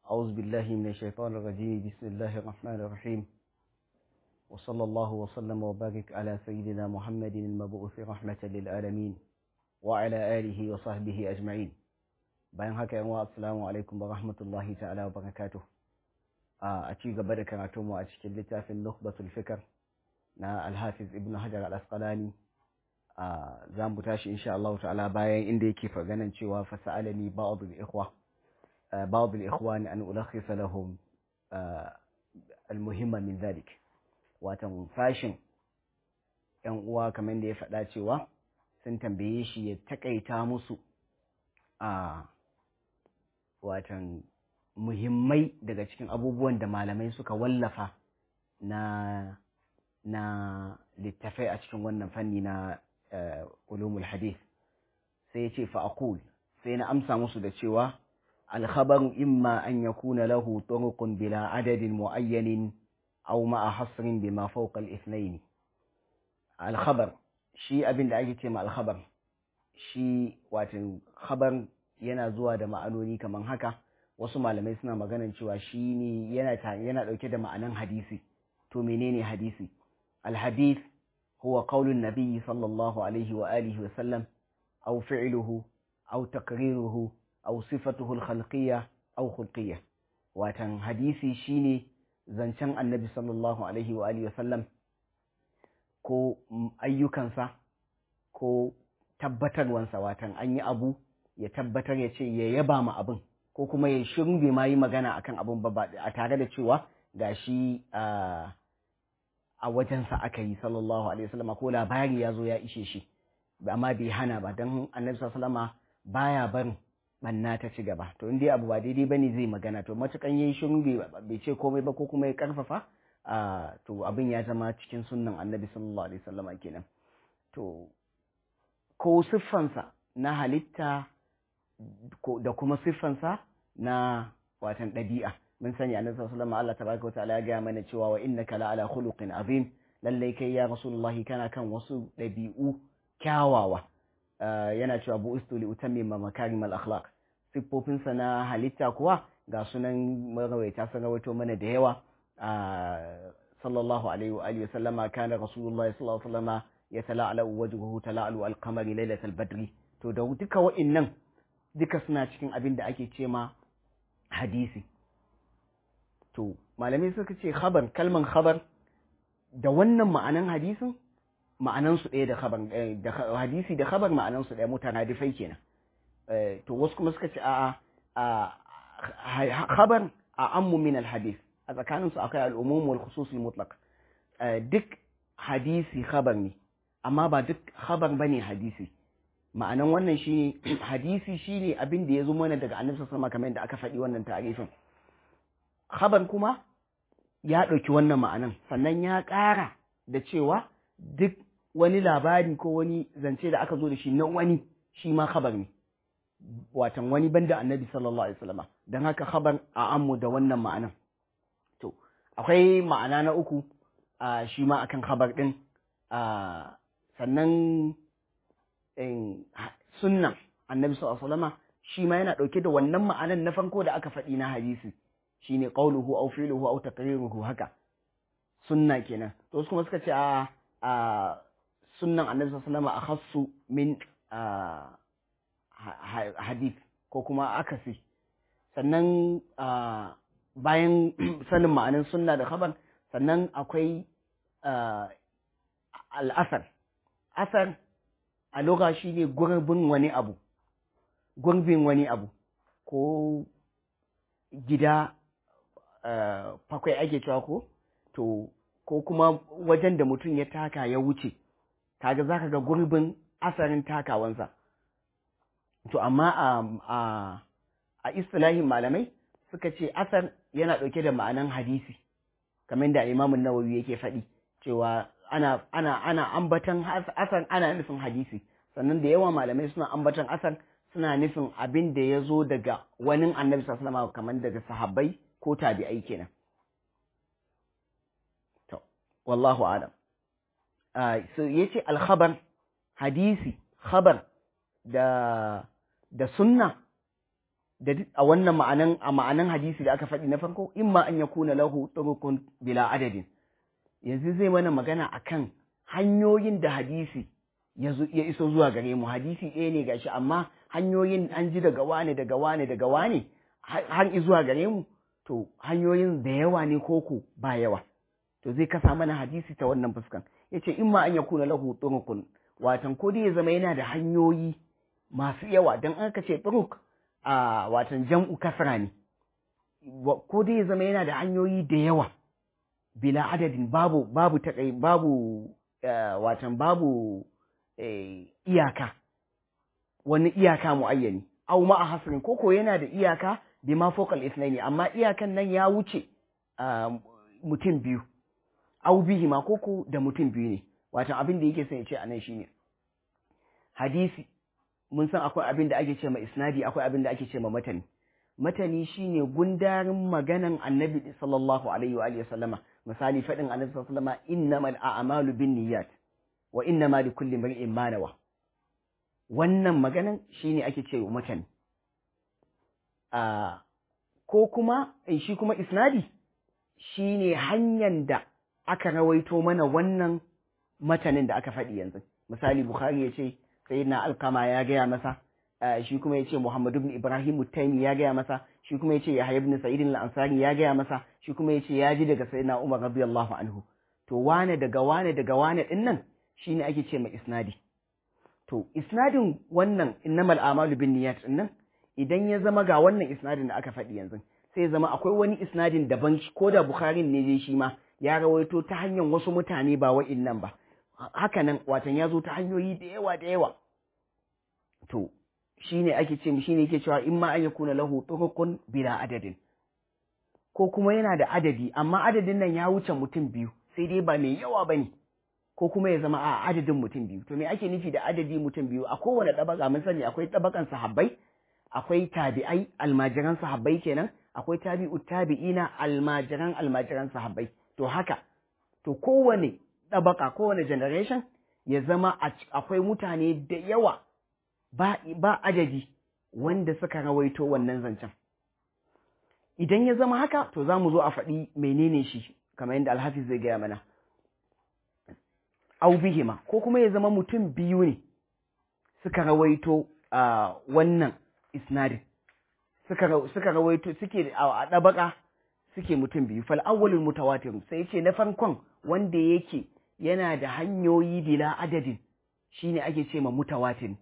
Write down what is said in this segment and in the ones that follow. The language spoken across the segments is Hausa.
أعوذ بالله من الشيطان الرجيم بسم الله الرحمن الرحيم وصلى الله وسلم وبارك على سيدنا محمد المبعوث رحمة للعالمين وعلى آله وصحبه أجمعين bayan haka yan assalamu alaikum wa rahmatullahi ta'ala wa barakatuh a ci gaba da karatu mu a cikin littafin nukhbatul fikr na al-hafiz ibn hajar al-asqalani za mu tashi insha Allah ta'ala bayan inda yake faganan cewa fa sa'alani ba'd al-ikhwa ba'd al-ikhwan an ulakhisa lahum al-muhimma min dhalik watan fashin yan uwa kamar da ya faɗa cewa sun tambaye shi ya takaita musu a watan muhimmai daga cikin abubuwan da malamai suka wallafa na na littafai a cikin wannan fanni na ulumul hadith sai ya ce fa'akul sai na amsa musu da cewa alkhabaru imma an yakuna lahu turuqun bila adadin muayyanin aw ma'a hasrin bima fawqa al-ithnayn alkhabar shi abin da ake ce ma alkhabar shi wato khabar yana zuwa da ma'anoni kamar haka wasu malamai suna maganan cewa shi ne yana yana dauke da ma'anan hadisi to menene hadisi alhadith huwa qaulun nabiy sallallahu alaihi wa alihi wa sallam aw fi'luhu aw taqriruhu aw sifatuhu alkhalqiyya aw khulqiyya watan hadisi shine zancen annabi sallallahu alaihi wa alihi wa sallam ko ayyukansa ko tabbatarwansa watan an yi abu ya tabbatar ya ce ya yaba ma abin ko kuma ya shiru bai ma yi magana akan abin ba a tare da cewa gashi a wajensa aka yi sallallahu alaihi wasallam ko labari ya zo ya ishe shi amma bai hana ba don annabi sallallahu baya barin banna ta ci gaba to in dai abu ba daidai bane zai magana to matukan yayi shiru bai ce komai ba ko kuma ya karfafa to abin ya zama cikin sunnan annabi sallallahu alaihi wasallam kenan to ko siffansa na halitta da kuma siffansa na watan ɗabi'a mun sani annabi sallallahu alaihi Allah tabaraka ta'ala ya gaya mana cewa wa innaka la ala khuluqin azim lallai kai ya rasulullahi kana kan wasu ɗabi'u kyawawa yana cewa bu istu li utammima makarim al akhlaq siffofinsa na halitta kuwa ga sunan marawaita sun rawaito mana da yawa sallallahu alaihi wa alihi wa sallama kana rasulullahi sallallahu alaihi wa sallama yatala'alu wajhuhu tala'alu al-qamari lailatal badri to da duka wa'innan duka suna cikin abin da ake ce ma hadisi to malamai suka ce khabar kalman khabar da wannan ma'anan hadisin ma'anan su ɗaya da khabar da hadisi da khabar ma'anan su ɗaya mutanadifai kenan to wasu kuma suka ce a'a khabar a ammu min al-hadis a tsakanin su akwai al-umum wal khusus al-mutlaq duk hadisi khabar ne amma ba duk khabar bane hadisi ma'anan wannan shi hadisi shine abin da ya zo mana daga annabi sallallahu kamar yadda aka faɗi wannan tarifin khabar kuma ya ɗauki wannan ma'anan sannan ya ƙara da cewa duk wani labari ko wani zance da aka zo da shi na wani shi ma khabar ne watan wani banda annabi sallallahu alaihi wasallam don haka khabar a ammu da wannan ma'anan to akwai ma'ana na uku shi ma akan khabar din sannan sunnan annabi sallallahu alaihi shi ma yana dauke da wannan ma'anan na farko da aka faɗi na hadisi shine qauluhu aw fi'luhu aw taqriruhu haka sunna kenan to wasu kuma suka ce a a sunnan annabi sallallahu alaihi akhassu min hadith ko kuma akasi sannan bayan sanin ma'anin sunna da khabar sannan akwai al'asar asar a loka shi ne gurbin wani abu gurbin wani abu ko gida fakwai ake cewa ko to ko kuma wajen da mutum ya taka ya wuce kaga za ka ga gurbin asarin takawansa to amma a a a istilahin malamai suka ce asar yana ɗauke da ma'anan hadisi kamar da imamun nawawi yake faɗi cewa ana ana ana ambatan asan ana nufin hadisi sannan da yawa malamai suna ambatan asan suna nufin abin da ya zo daga wani annabi sallallahu alaihi kamar daga sahabbai ko tabi'ai kenan to wallahu alam so yace al-khabar hadisi khabar da da sunna da a wannan ma'anan a ma'anan hadisi da aka faɗi na farko imma an yakuna lahu turukun bila adadin yanzu zai mana magana akan hanyoyin da hadisi ya iso zuwa gare mu hadisi ɗaya ne gashi amma hanyoyin an ji daga wane daga wane daga wane har zuwa gare mu to hanyoyin da yawa ne koko ba yawa to zai kasa mana hadisi ta wannan fuskan yace imma an yakuna lahu turukun watan ko dai ya zama yana da hanyoyi masu yawa dan aka ce turuk a watan jam'u kasra ne ko dai ya zama yana da hanyoyi da yawa bila adadin babu babu takai babu watan babu iyaka wani iyaka muayyani aw ma hasrin koko yana da iyaka bima fawqa al-ithnaini amma iyakan nan ya wuce mutum biyu aw bihi ma koko da mutum biyu ne watan abin da yake son ya ce anan shine hadisi mun san akwai abin da ake ce ma isnadi akwai abin da ake ce ma matani matani shine gundarin maganan annabi sallallahu alaihi wa sallama misali faɗin annabi sallallahu alaihi wa sallama innamal a'malu binniyat wa innama likulli imrin ma nawa wannan maganan shine ake ce wa matani a ko kuma shi kuma isnadi shine hanyar da aka rawaito mana wannan matanin da aka faɗi yanzu misali bukhari ya ce sayyidina alkama ya gaya masa shi kuma ya ce muhammadu ibn ibrahim taimi ya gaya masa shi kuma ya ce yahya ibn sa'id al-ansari ya gaya masa shi kuma ya ce ya ji daga sayyidina umar radiyallahu anhu to wane daga wane daga wane din nan shine ake ce mai isnadi to isnadin wannan innamal a'malu bin niyyat din nan idan ya zama ga wannan isnadin da aka faɗi yanzu sai ya zama akwai wani isnadin daban ko da bukhari ne dai shi ma ya rawaito ta hanyar wasu mutane ba wa'innan ba haka nan watan ya zo ta hanyoyi da yawa da yawa to shine ake ce shine yake cewa in ma an yakuna lahu turukun bila adadin ko kuma yana da adadi amma adadin nan ya wuce mutum biyu sai dai ba mai yawa bane ko kuma ya zama a adadin mutum biyu to me ake nufi da adadi mutum biyu a kowane tabaka mun sani akwai tabakan sahabbai akwai tabi'ai almajiran sahabbai kenan akwai tabi'u tabi'ina almajiran almajiran sahabbai to haka to kowane tabaka kowane generation ya zama akwai mutane da yawa ba, ba adadi wanda suka rawaito wannan zancen. Idan ya zama haka, to za mu zo a faɗi menene shi, kamar yadda Alhafiz zai gaya mana. Au bihima, ko kuma ya zama mutum biyu ne suka rawaito a wannan isnadin. Suka, suka rawaito suke a ɗabaka suke mutum biyu. Fal awwalul mutawatir sai ce na farkon wanda yake yana da hanyoyi bila adadin shine ake ce ma mutawatir.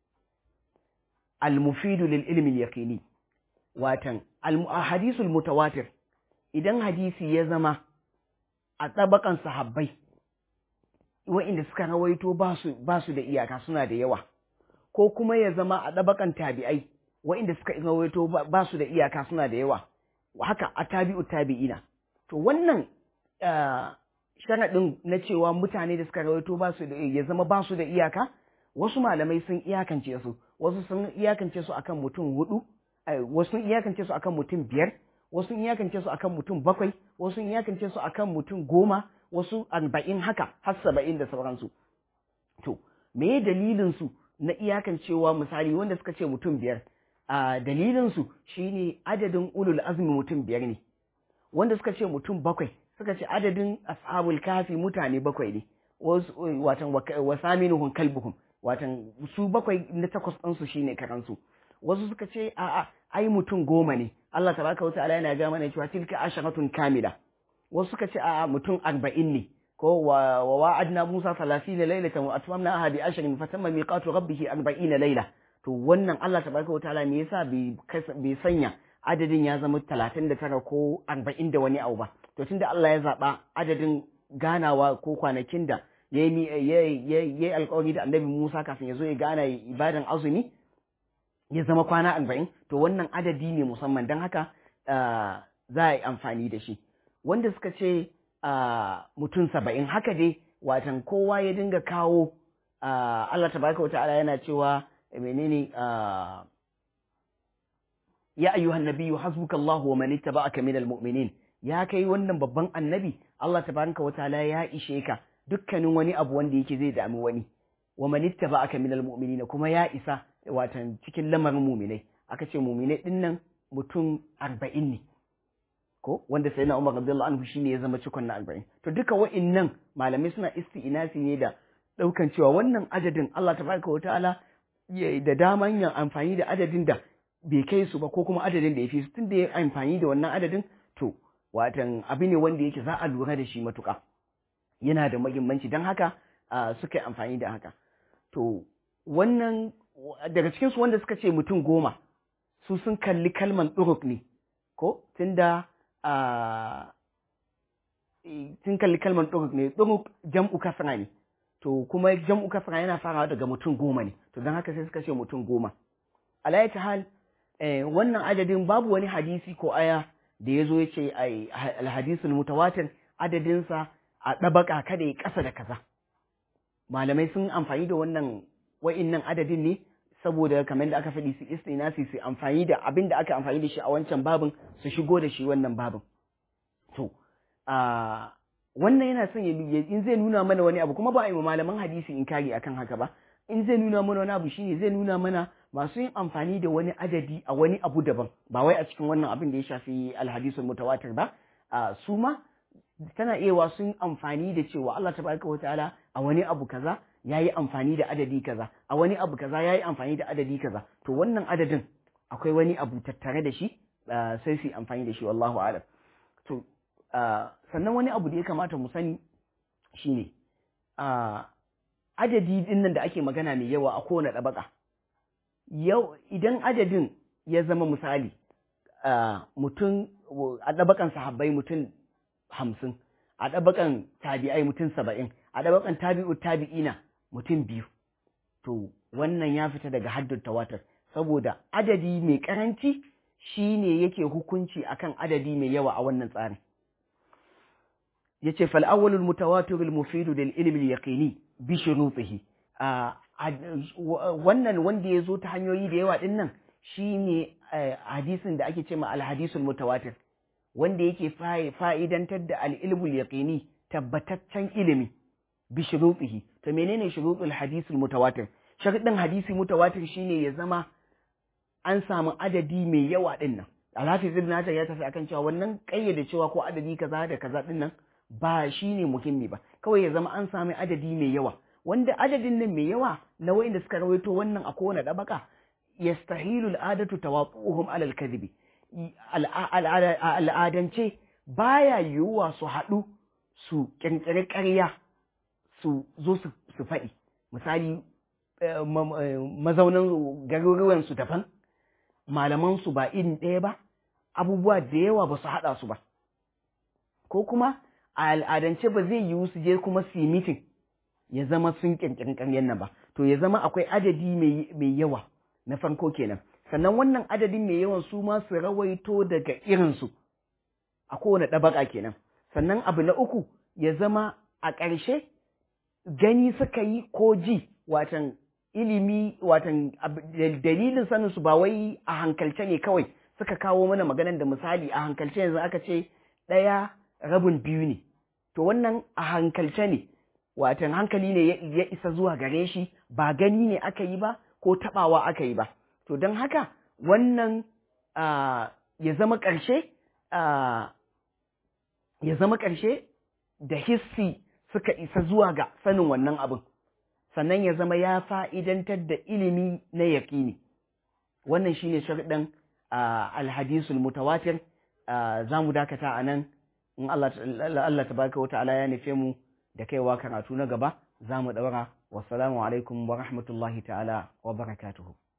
المفيد للعلم اليقيني watan hadisul mutawatir idan hadisi ya zama a tsabakan sahabbai wa'inda suka rawaito ba su da iyaka suna da yawa ko kuma ya zama a tsabakan tabi'ai wa'inda suka rawaito ba su da iyaka suna da yawa haka a tabi'u tabi'ina to wannan sharaɗin na cewa mutane da suka rawaito ba su da ya zama ba su da iyaka wasu malamai sun iyakance su wasu sun iyakance su akan mutum hudu wasu sun iyakance su akan mutum biyar wasu sun iyakance su akan mutum bakwai wasu sun iyakance su akan mutum goma wasu arba'in haka har saba'in da sauransu to me dalilin su na iyakancewa misali wanda suka ce mutum biyar a dalilin su shine adadin ulul azmi mutum biyar ne wanda suka ce mutum bakwai suka ce adadin ashabul kafi mutane bakwai ne watan wasaminuhum kalbuhum watan su bakwai na takwas ɗinsu shi ne karansu wasu suka ce a'a ai mutum goma ne Allah tabaraka wa ta'ala yana ga mana cewa tilka asharatun kamila wasu suka ce a'a mutum arba'in ne ko wa wa'adna Musa 30 laylatan wa atmamna bi ashrin fatamma miqatu rabbih 40 layla to wannan Allah tabaraka wa ta'ala me yasa bai sanya adadin ya zama 39 ko 40 da wani abu ba to tunda Allah ya zaba adadin ganawa ko kwanakin da ya yi alkawari da annabi Musa kafin ya zo ya gana ibadan azumi ya zama kwana arba'in to wannan adadi ne musamman don haka za a yi amfani da shi wanda suka ce mutum saba'in haka dai watan kowa ya dinga kawo Allah tabaraka wata'ala yana cewa menene ya ayyuhan nabiyyu hasbukallahu wa man ittaba'aka minal mu'minin ya kai wannan babban annabi Allah tabaraka wata'ala ya ishe ka dukkanin wani abu wanda yake zai dami wani wa man ittaba'aka minal mu'minina kuma ya isa watan cikin lamarin mu'minai aka ce muminai din nan mutum arba'in ne ko wanda sai na Umar Abdullah anhu shine ya zama cikon na arba'in to duka wa'innan malamai suna isti'inasi ne da daukan cewa wannan adadin Allah tabaraka wa ta'ala da daman yin amfani da adadin da bai kai su ba ko kuma adadin da ya fi su tun da ya amfani da wannan adadin to watan abu ne wanda yake za a lura da shi matuƙa yana da mahimmanci don haka suka yi amfani da haka to wannan daga cikinsu wanda suka ce mutum goma su sun kalli kalman ɗuruk ne ko tunda sun kalli kalman ɗuruk ne ɗuruk jam'u kasra ne to kuma jam'u kasra yana farawa daga mutum goma ne to don haka sai suka ce mutum goma alayata hal wannan adadin babu wani hadisi ko aya da ya zo ya ce alhadisul mutawatir adadinsa a ɗabaka kada ya ƙasa da kaza malamai sun amfani da wannan wa'innan adadin ne saboda kamar da aka faɗi su istinasi su amfani da abin da aka amfani da shi a wancan babin su shigo da shi wannan babin to wannan yana son ya in zai nuna mana wani abu kuma ba a yi malaman hadisi in kari akan haka ba in zai nuna mana wani abu shine zai nuna mana masu yin amfani da wani adadi a wani abu daban ba wai a cikin wannan abin da ya shafi alhadisul mutawatir ba su ma tana iya wa sun amfani da cewa Allah tabaraka wa ta'ala a wani abu kaza yayi amfani da adadi kaza a wani abu kaza yayi amfani da adadi kaza to wannan adadin akwai wani abu tattare da shi sai su amfani da shi wallahu a'lam to sannan wani abu da ya kamata mu sani shine adadi din nan da ake magana mai yawa a kowane ɗabaka yau idan adadin ya zama misali mutum a ɗabakan sahabbai mutum hamsin a ɗabakan tabi'ai mutum saba'in a ɗabakan tabi'u tabi'ina mutum biyu to wannan ya fita daga haddun tawatar saboda adadi mai karanci shine yake hukunci akan adadi mai yawa a wannan tsarin yace fal awwalul mutawatir al mufid lil ilmi al yaqini bi shurutihi wannan wanda ya zo ta hanyoyi da yawa din nan shine hadisin da ake ce ma al hadisul mutawatir wanda yake fa'idantar da al ilmu al yaqini tabbataccen ilimi bi shurutihi to menene shurutul hadisul mutawatir sharadin hadisi mutawatir shine ya zama an samu adadi mai yawa din nan Alhafiz Ibn Hajar ya tafi akan cewa wannan kayyade cewa ko adadi kaza da kaza din nan ba shi ne muhimmi ba kawai ya zama an sami adadi mai yawa wanda adadin nan mai yawa na wa'inda suka rawaito wannan a kowane ɗabaka yastahilu al'adatu tawaquhum ala al-kadhibi al'adance baya yiwuwa su haɗu su ƙirƙiri ƙarya su zo su faɗi misali mazaunan garuruwan su daban malaman su ba irin ɗaya ba abubuwa da yawa ba su haɗa su ba ko kuma a al'adance ba zai yiwu su je kuma su yi mitin ya zama sun ƙirƙirin ƙaryen nan ba to ya zama akwai adadi mai yawa na farko kenan sannan wannan adadin mai yawan su ma su rawaito daga irinsu a kowane ɗabaka kenan sannan abu na uku ya zama a ƙarshe gani suka yi ko ji watan ilimi watan dalilin sanin su ba wai a hankalce ne kawai suka kawo mana maganan da misali a hankalce yanzu aka ce ɗaya rabin biyu ne to wannan a hankalce ne watan hankali ne ya isa zuwa gare shi ba gani ne aka yi ba ko taɓawa aka yi ba to don haka wannan ya zama ƙarshe ya zama ƙarshe da hissi suka isa zuwa ga sanin wannan abin sannan ya zama ya fa'idantar da ilimi na yaƙini wannan shine sharɗin alhadisul mutawatir za mu dakata a nan in Allah tabaraka wa ta'ala ya nufe mu da kaiwa karatu na gaba za mu ɗaura wassalamu alaikum wa rahmatullahi ta'ala wa barakatuhu